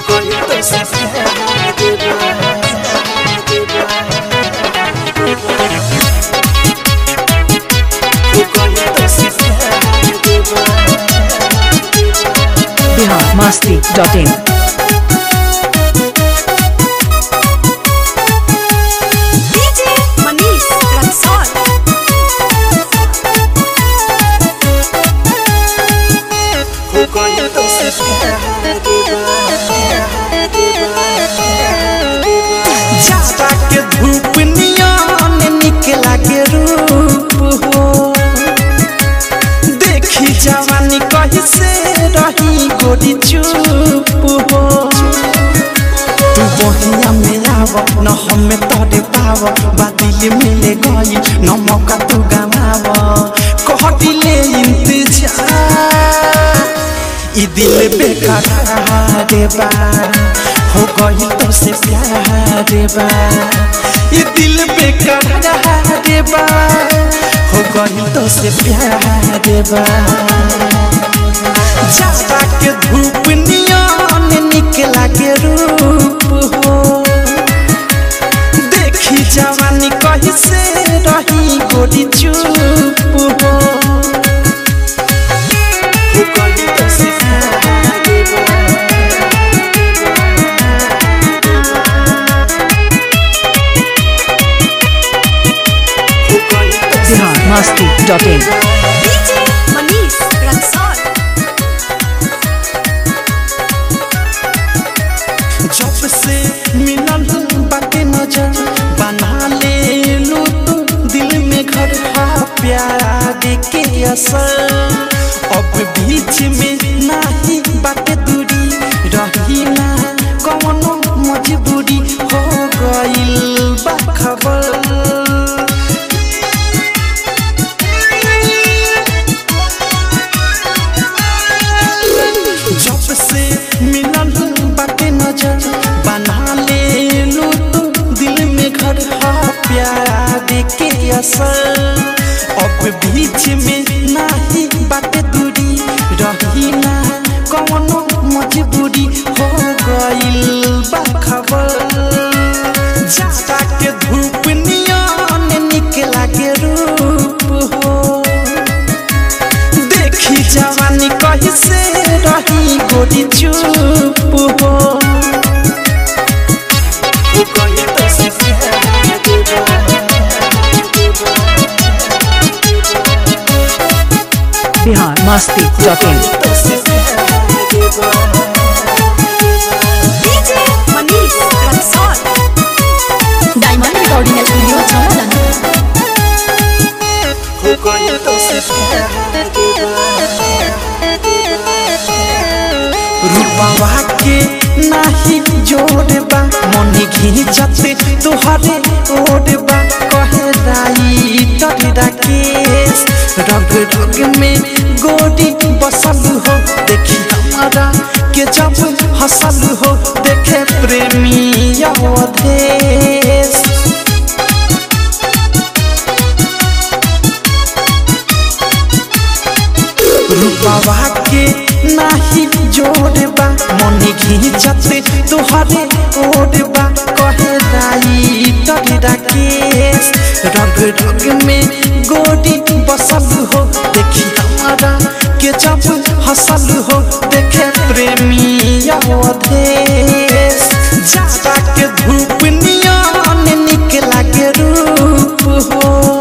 Bihar Masti dot in DJ Manish Raxaul जाता के धूप नियन निकला के रूप हो देखी जवानी कहीं से रही गोरी चुप हो तू बहिया में आव न हमें तोरे पाव बादिल मिले गई न मौका तू गवाव कह दिले इंतजार ई दिल बेकार बा हो गई तो से प्यार बा ई दिल बेकार बा हो गई तो से प्यार बा जाता के धूप नियन निकला के रूप हो देखी जवानी कहीं से रही गोरी चुप हो हो गई तो से प्यार बा Bihar Masti dot in DJ Manish Raxaul जब से मिलल बाटे नजर बना ले लू तू दिल में घर हा प्यार के असर अब बीच में नाही बाटे दूरी रही ना कौनो मजबूरी हो गइल बा खबर जब से मिलल बाटे नजर बना ले लू तू दिल में घर हा प्यार के असर अब बीच में नाही बाटे दूरी रही ना कौनो मजबूरी हो गइल बा खबर जाता के धूप नियन निकला के रूप हो देखी जवानी कहीं से रही गोरी चुप हो Bihar Masti dot in DJ Manish Raxaul diamond recording studio Chhawla रूपवा के नाही जोड़बा मन घिंचते तुहरे ओढ़बा कहे राई तोरा केस रग रग में गोरी बसल हो देखी हमारा के जब हसल हो देखे प्रेमी अवधेश रूपवा के नाही जोड़बा मन घिंचते तुहरे ओढ़बा कहे राई तोरा केस रग रग में गोरी बसल हो देखी हमारा के जब हसल हो देखे प्रेमी अवधेश जाता के धूप नियन निकला के रूप हो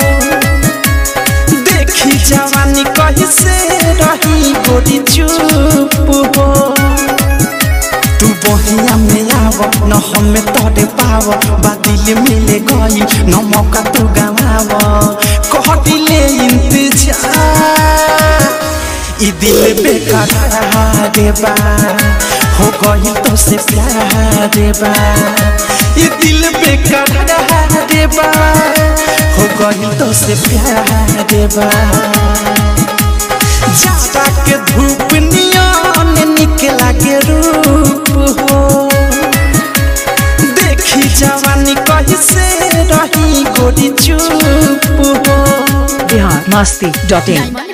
देखी जवानी कहीं से रही गोरी चुप हो तू बहिया में आव न हमें तोरे पाव बादिल मिले गई न मौका तू गवाव कह दिले इंतजार ई दिल बेकार बा हो गई तो से प्यार बा ई दिल बेकार बा हो गई तो से प्यार बा जाता के धूप नियन निकला के रूप हो देखी जवानी कहीं से रही गोरी चुप हो Bihar Masti dot in diamond